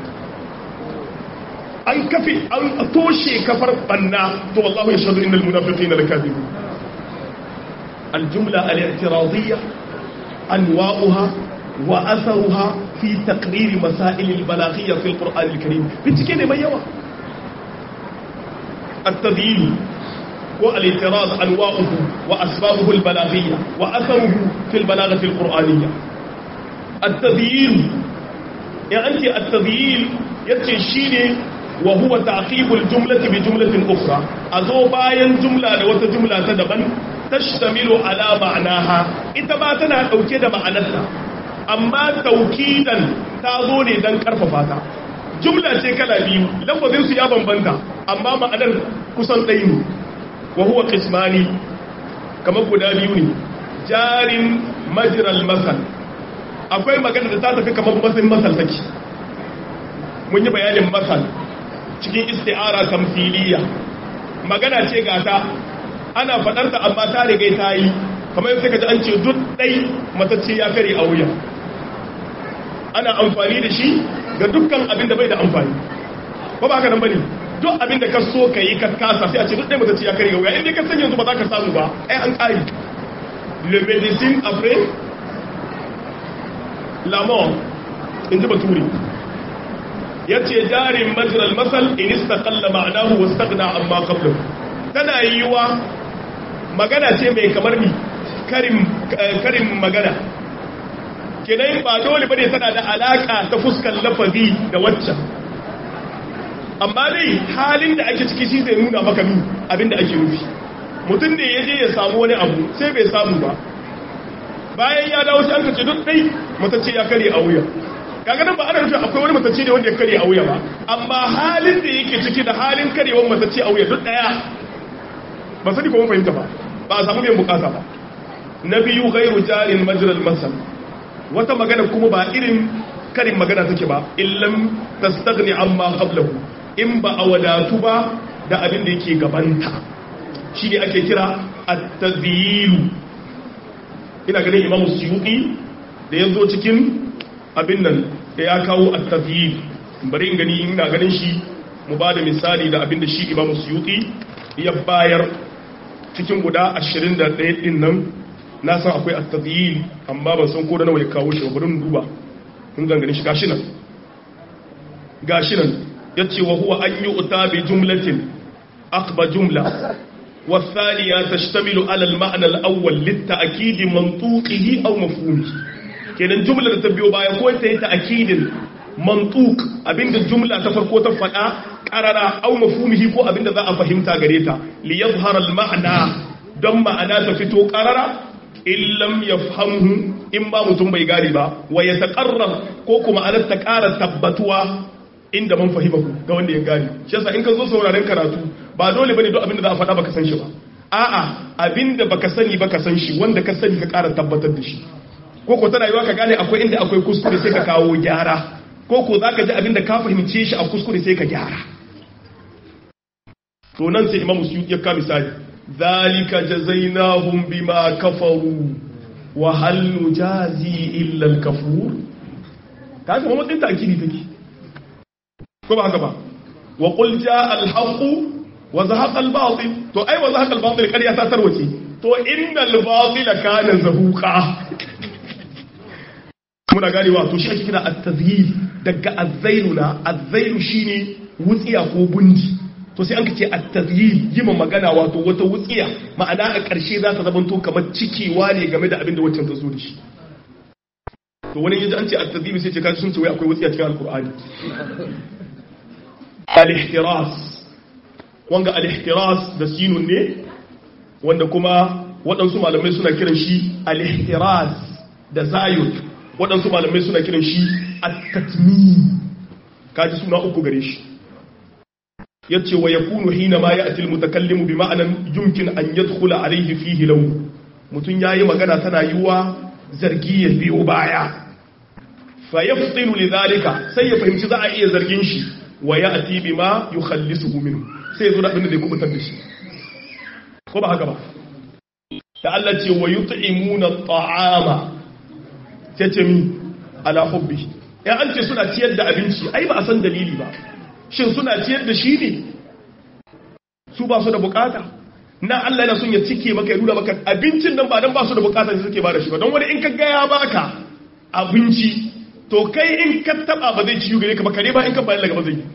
[SPEAKER 1] an kafi an toshe kafar banna to wallahu yashhadu innal munafiqina lakadibun الجملة الاعتراضية أنواؤها وأثرها في تقرير مسائل البلاغية في القرآن الكريم بتكين ما يوا التبيين والاعتراض أنواؤه وأسبابه البلاغية وأثره في البلاغة القرآنية التبيين يعني أنت التبيين يتشيني وهو تعقيب الجملة بجملة أخرى أذو باين جملة وتجملة تدبن تشتمل على معناها إتما تنا أوكيد معناتها amma taukidan ta zo ne don karfafa ta jumla ce kala biyu lafazin su ya bambanta amma ma'anar kusan ɗaya ne wa huwa qismani kamar guda biyu ne jarin majral masal akwai magana da ta tafi kamar masin masal take mun yi bayanin masal cikin isti'ara tamthiliya magana ce gata ana fadar ta amma ta riga ta yi kamar yadda kaji an ce duk dai matacce ya kare a wuya ana amfani da shi ga dukkan abin da bai da amfani ko ba haka nan bane duk abin da ka so ka yi ka kasa sai a ce duk dai matacce ya kare a wuya inda ka san yanzu ba za ka samu ba ai an kare le médecine après la mort in ji baturi ya ce jarin majiral masal in istaqalla ma'anahu wastaghna amma qablahu tana yiwa magana ce mai kamar ni karin magana kenan ba dole bane tana da alaka ta fuskar lafazi da waccan amma dai halin da ake ciki shi zai nuna maka nu abinda ake nufi mutum ne ya je ya samu wani abu sai bai samu ba bayan ya dawo sai an kace duk dai matacce ya kare a wuya kaga nan ba ana nufin akwai wani matacce ne wanda ya kare a wuya ba amma halin da yake ciki da halin karewar matacce a wuya duk daya ba sani ko mun fahimta ba ba a samu biyan bukata ba na biyu gairu jarin majral masal wata magana kuma ba irin karin magana take ba illam tastaghni amma qablahu in ba a wadatu ba da abin da yake gabanta shine ake kira at-tadhil ina ganin Imam Suyuti da yazo cikin abin nan da ya kawo at-tadhil bari in gani ina ganin shi mu bada misali da abin da shi Imam Suyuti ya bayar cikin guda 21 din nan na san akwai at-tadhil amma ban san ko da nawa ya kawo shi bari mu duba kun gangane shi gashi nan gashi nan yace wa huwa an yu'ta bi jumlatin aqba jumla والثانية تشتمل على المعنى الأول للتأكيد منطوقه أو مفهومه kenan jumla da ta biyo baya ko ta yi ta'akidin mantuk abinda jumla ta farko ta faɗa ƙarara au mafhumihi ko abinda za a fahimta gare ta li yadhhara al ma'na don ma'ana ta fito ƙarara in lam yafhamhu in ba mutum bai gane ba wa yataqarrar ko kuma ana ta ƙara tabbatuwa inda man fahimahu ga wanda ya gane shi yasa in ka zo sauraren karatu ba dole bane duk abinda za a faɗa baka san shi ba a'a abinda baka sani baka san shi wanda ka sani ka ƙara tabbatar da shi ko ko tana yiwa ka gane akwai inda akwai kuskure sai ka kawo gyara ko ko zaka ji abinda ka fahimce shi a kuskure sai ka gyara to nan sai imamu suyuti ya ka misali zalika jazainahum bima kafaru wa hal nujazi illa al-kafur kaga kuma matsayin ta'kidi take ko ba haka ba wa qul jaa al-haqq wa zahaqa al-batil to ai wa zahaqa al-batil kariya ta tarwace to innal batila kana zahuqa muna ganewa to shi ake kira at-tazhir daga az-zailuna az-zailu shine wutsiya ko bundi to sai an kace at-tazhir yima magana wato wata wutsiya ma'ana a ƙarshe za ta zamanto kamar cikewa ne game da abin da waccan ta zo da shi to wani yaji an ce at-tazhir sai ce kaji sun ce wai akwai wutsiya cikin al-qur'ani al-ihtiras wanga al-ihtiras da sinun ne wanda kuma waɗansu malamai suna kiran shi al-ihtiras da zayun waɗansu malamai suna kiran shi at-tatmim kaji suna uku gare shi yace wa yakunu hina ma ya'ti al-mutakallimu bi ma'anan yumkin an yadkhula alayhi fihi law mutun yayi magana tana yiwa zargi ya biyo baya fa yaftilu lidhalika sai ya fahimci za a iya zargin shi wa ya'ti bima yukhallisuhu minhu sai zo da abin da zai kubutar da shi ko ba haka ba da Allah ce wa yut'imuna at-ta'ama ce mi ala hubbi ya an ce suna ciyar da abinci ai ba a san dalili ba shin suna ciyar da shi ne su ba su da bukata na Allah yana son ya cike maka ya nuna maka abincin nan ba dan ba su da bukata ne suke ba da shi ba don wani in ka ga ya baka abinci to kai in ka taba ba zai ciyo gare ka ba kare ba in ka bayar daga ba zai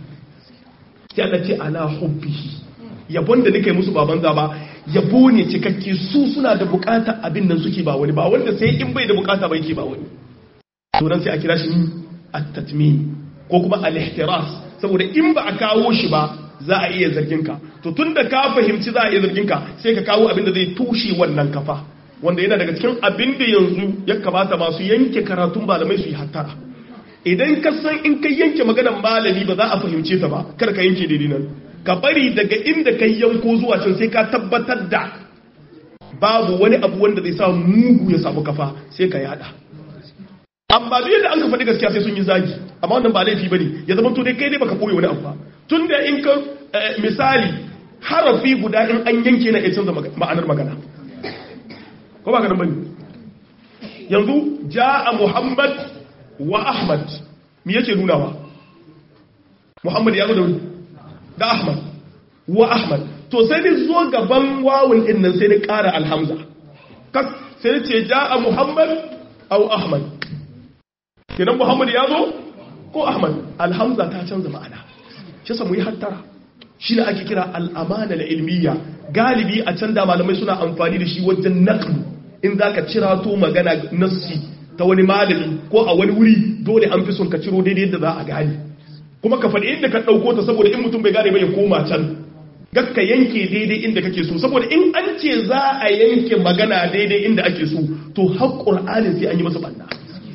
[SPEAKER 1] sai Allah ce ala hubbi yabon da nake musu baban za ba yabo ne cikakke su suna da bukata abin nan suke ba wani ba wanda sai in bai da bukata ba yake ba wani to dan sai a kira shi at-tatmin ko kuma al-ihtiras saboda in ba a kawo shi ba za a iya zargin ka to tunda ka fahimci za a iya zargin ka sai ka kawo abin da zai tushe wannan kafa wanda yana daga cikin abin da yanzu ya kamata masu yanke karatun malamai su yi hattara idan ka san in ka yanke maganar malami ba za a fahimce ta ba kar ka yanke daidai nan ka bari daga inda ka yanko zuwa can sai ka tabbatar da babu wani abu wanda zai sa mugu ya samu kafa sai ka yada amma duk yadda an ka faɗi gaskiya sai sun yi zagi amma wannan ba laifi bane ya zama to dai kai ne baka koyi wani abu ba tun da in ka misali harafi guda in an yanke na iya canza ma'anar magana ko ba ka nan bane yanzu ja'a muhammad wa ahmad me yake nunawa muhammad ya zo da da ahmad wa ahmad to sai ni zo gaban wawun din nan sai ni ƙara alhamza kas sai ni ce ja'a muhammad aw ahmad kenan muhammad ya zo ko ahmad alhamza ta canza ma'ana shi sa mu yi hattara shi ne ake kira al'amana da ilmiya galibi a can da malamai suna amfani da shi wajen naqlu in zaka cira to magana nassi ta wani malami ko a wani wuri dole an fi son ka ciro daidai yadda za a gane kuma ka faɗi inda ka ɗauko ta saboda in mutum bai gane ba ya koma can gakka yanke daidai inda kake so saboda in an ce za a yanke magana daidai inda ake so to har ƙur'anin sai an yi masa banna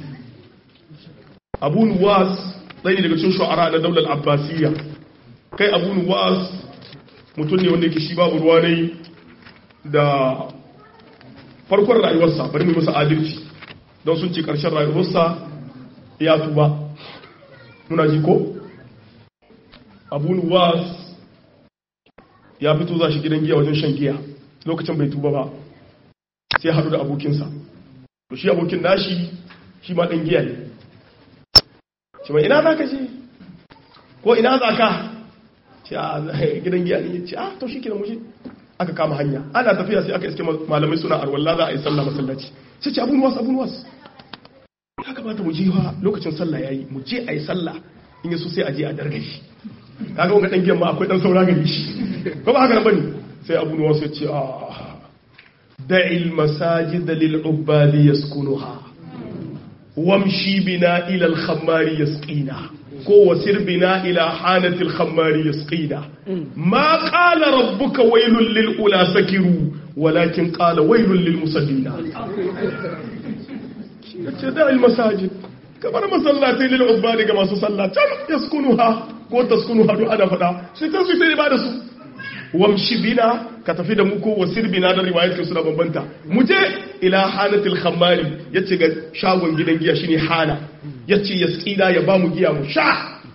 [SPEAKER 1] abu nuwas ɗaya ne daga cikin shu'ara na daular abbasiyya kai abu nuwas mutum ne wanda yake shi babu ruwa ne da farkon rayuwarsa bari mu masa adalci don sun ce ƙarshen rayuwarsa ya tuba muna ji ko abu nuwas ya fito za shi gidan giya wajen shan giya lokacin bai tuba ba sai haɗu da abokinsa to shi abokin nashi shi ma ɗan giya ne ce mai ina za ka ce ko ina za ka ce a gidan giya ne ce a to shi kina mushe aka kama hanya ana tafiya sai aka iske malamai suna arwallah za a yi sallah masallaci sai ce abun wasu abun wasu ya kamata mu je wa lokacin sallah yayi mu je a yi sallah in yaso sai a je a dargashi kaga wanga dan giyan ma akwai dan saura gari shi ko ba haka nan bane sai abun wasu ya ce a da'il masajid lil ubadi yaskunuha wamshi bina ila al khammari yasqina ko wasir bina ila hanatil khammari yasqina ma qala rabbuka waylul lil ula sakiru walakin qala waylul lil musallina yace da al masajid kamar masallatai lil ubadi ga masu sallah can yaskunuha ko taskunuha do ana fada sai kan su sai ba da su wamshi bina ka tafi da mu ko wasir bina da riwayat ke suna bambanta mu je ila hanatil khammari yace ga shagon gidan giya shine hana yace yasqina ya ba mu giya mu sha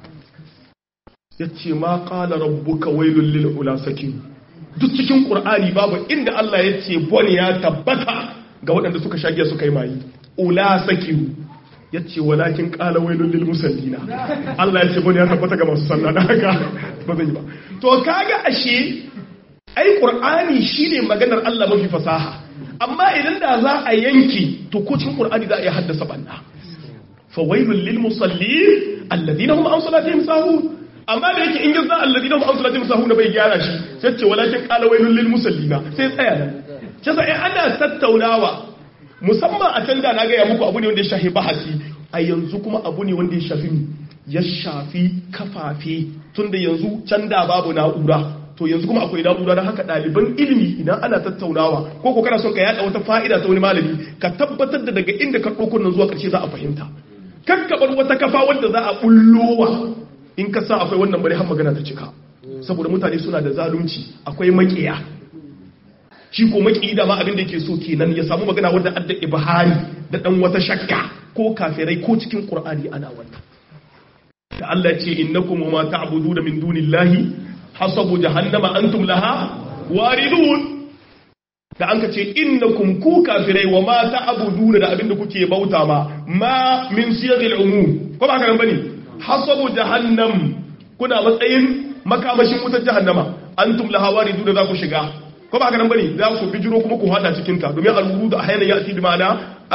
[SPEAKER 1] yace ma qala rabbuka wailul lil ulasakin duk cikin qur'ani babu inda Allah yace bone ya tabbata ga waɗanda suka sha giya suka yi mayi ulasakin yace walakin qala wailul lil musallina Allah yace bone ya tabbata ga masu sallah dan haka ba zan yi ba to kaga ashe ai qur'ani shine maganar Allah mafi fasaha amma idan da za a yanki to ko cikin qur'ani za a yi haddasa banna fa wailul lil musallin alladhina hum an salatihim sahun amma da yake in ga za alladhina hum an salatihim sahun bai gyara shi sai ce walakin qala wailul lil musallina sai tsaya nan kisa in ana tattaunawa musamman a can da na ga ya muku abu ne wanda ya shafi bahasi a yanzu kuma abu ne wanda ya shafi ya shafi kafafe tunda yanzu can da babu na'ura to yanzu kuma akwai na'ura don haka ɗaliban ilimi idan ana tattaunawa ko ko kana son ka yada wata fa'ida ta wani malami ka tabbatar da daga inda ka ɗauko nan zuwa ƙarshe za a fahimta kakkabar wata kafa wanda za a bullowa in ka sa akwai wannan bari har magana ta cika saboda mutane suna da zalunci akwai makiya shi ko maki da ma abin da yake so kenan ya samu magana wanda adda ibhari da dan wata shakka ko kafirai ko cikin qur'ani ana wannan da Allah ya ce innakum ma ta'buduna min dunillahi hasabu jahannama antum laha waridun da an ka ce innakum ku kafirai wa ma ta'buduna da abinda kuke bauta ma ma min siyaghil umum ko ba haka nan bane hasabu jahannam kuna matsayin makamashin wutar jahannama antum laha waridun za ku shiga ko ba haka nan bane za ku bijiro kuma ku hada cikin ta domin al-wurud ahyana ya'ti bi ma'ana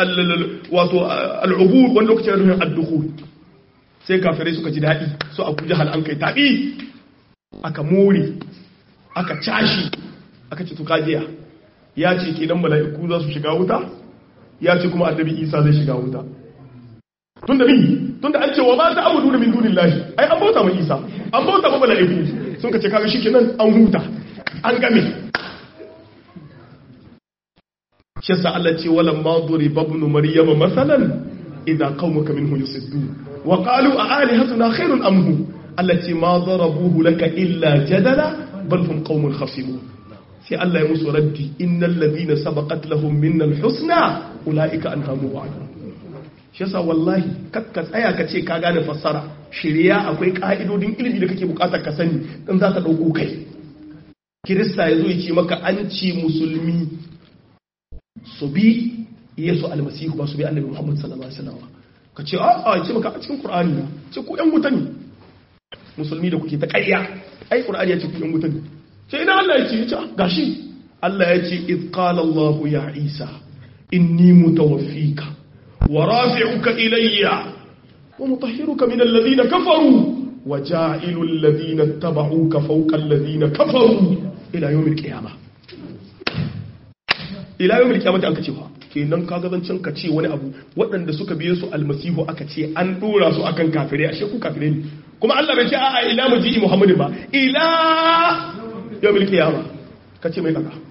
[SPEAKER 1] wato al-ubud wani lokacin da ad-dukhul sai kafirai suka ji daɗi su abu jahal an kai taɓi aka more aka cashi aka ce tukajiya ya ce kenan mala'iku za su shiga wuta ya ce kuma annabi isa zai shiga wuta tun da min tun da an ce wa ba ta abu duna min dunin lahi ai an bauta ma isa an bauta ma mala'iku sun ka ce kaga shi kenan an huta an game shi yasa Allah ce wala ma duriba ibn maryama masalan idza qaumuka minhu yusiddun wa qalu a alihatuna khairun am hu allati ma darabuhu laka illa jadala bal hum qaumun khasimun sai Allah ya musu raddi innal ladina sabaqat lahum minna alhusna ulaika anha mu'adun shi yasa wallahi kakka tsaya ka ce ka gane fassara shirya akwai ka'idodin ilimi da kake bukatar ka sani dan za ka dauko kai kirista yazo ya ce maka an ci musulmi su bi yesu almasihu ba su bi annabi muhammad sallallahu alaihi wasallam ka ce a a ce maka a cikin qur'ani ne ce ku yan wuta ne musulmi da kuke ta ƙarya ai qur'ani ya ce ku yan wuta ne ce ina Allah ya ce ya ce gashi Allah ya ce iz qala Allah ya Isa inni mutawaffika wa rafi'uka ilayya wa mutahhiruka min alladhina kafaru wa ja'ilu alladhina ittaba'uka fawqa alladhina kafaru ila yawmil qiyamah ila yawmil qiyamah an ka ce fa kenan kaga zancen ka ce wani abu waɗanda suka biye su almasihu aka ce an dora su akan kafirai ashe ku kafirai ne kuma Allah bai ce a'a ila muji'i muhammadin ba ila yawmil qiyama kace mai kaka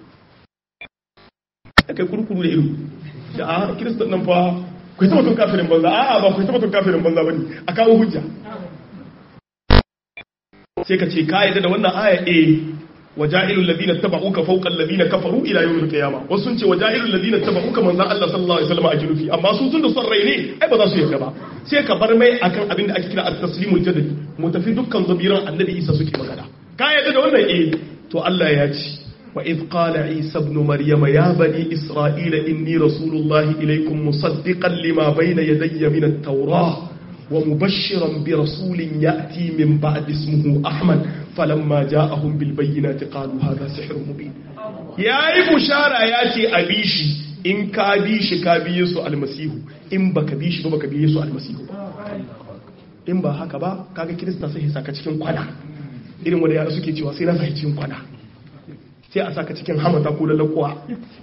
[SPEAKER 1] kai kurkuru da ido da a kristan nan fa ku yi tabbatun kafirin banza a'a ba ku yi tabbatun kafirin banza bane a kawo hujja sai ka ce ka yadda da wannan aya eh waja'ilul ladina tabauka fawqa alladhina kafaru ila yawmil qiyamah wasu sun ce waja'ilul ladina tabauka manzo Allah sallallahu alaihi wasallam a junufi amma su tun da son rai ne ai ba za su yarda ba sai ka bar mai akan abin da ake kira at-taslimul jadali mu tafi dukkan zabiran annabi Isa suke magana ka yadda da wannan eh to Allah ya ce wa idh qala Isa ibn Maryam ya bani Isra'ila inni rasulullahi ilaykum musaddiqan lima bayna yadayya min at-taurah ومبشرا برسول يأتي من بعد اسمه أحمد فلما جاءهم بالبينات قالوا هذا سحر مبين يا بشارة ياتي أبيشي إن كابيش كابيسو المسيح إن بكبيش بكبيسو المسيح in ba haka ba kaga kirista sai ya saka cikin kwana irin wanda yara suke cewa sai na saka cikin kwana sai a saka cikin hamata ko lalakuwa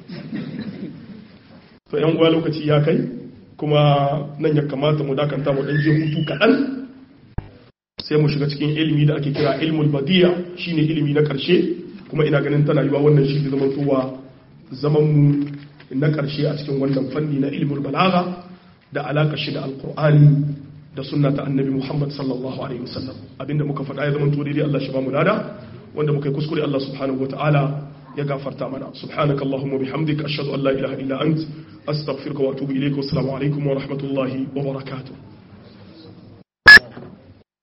[SPEAKER 1] to yan uwa lokaci ya kai kuma nan ya kamata mu dakanta mu dan je hutu kaɗan sai mu shiga cikin ilimi da ake kira ilmul badiya shine ilimi na ƙarshe kuma ina ganin tana yiwa wannan shi zaman tuwa zaman mu na ƙarshe a cikin wannan fanni na ilmul balaga da alaƙa shi da alƙur'ani da sunna ta annabi muhammad sallallahu alaihi wasallam abinda muka faɗa ya zama to daidai Allah shi ba mu lada wanda muka yi kuskure Allah subhanahu wataala ya gafarta mana subhanaka allahumma bihamdika ashhadu an la ilaha illa ant astaghfiruka wa atubu ilayka wa assalamu alaikum wa rahmatullahi wa barakatuh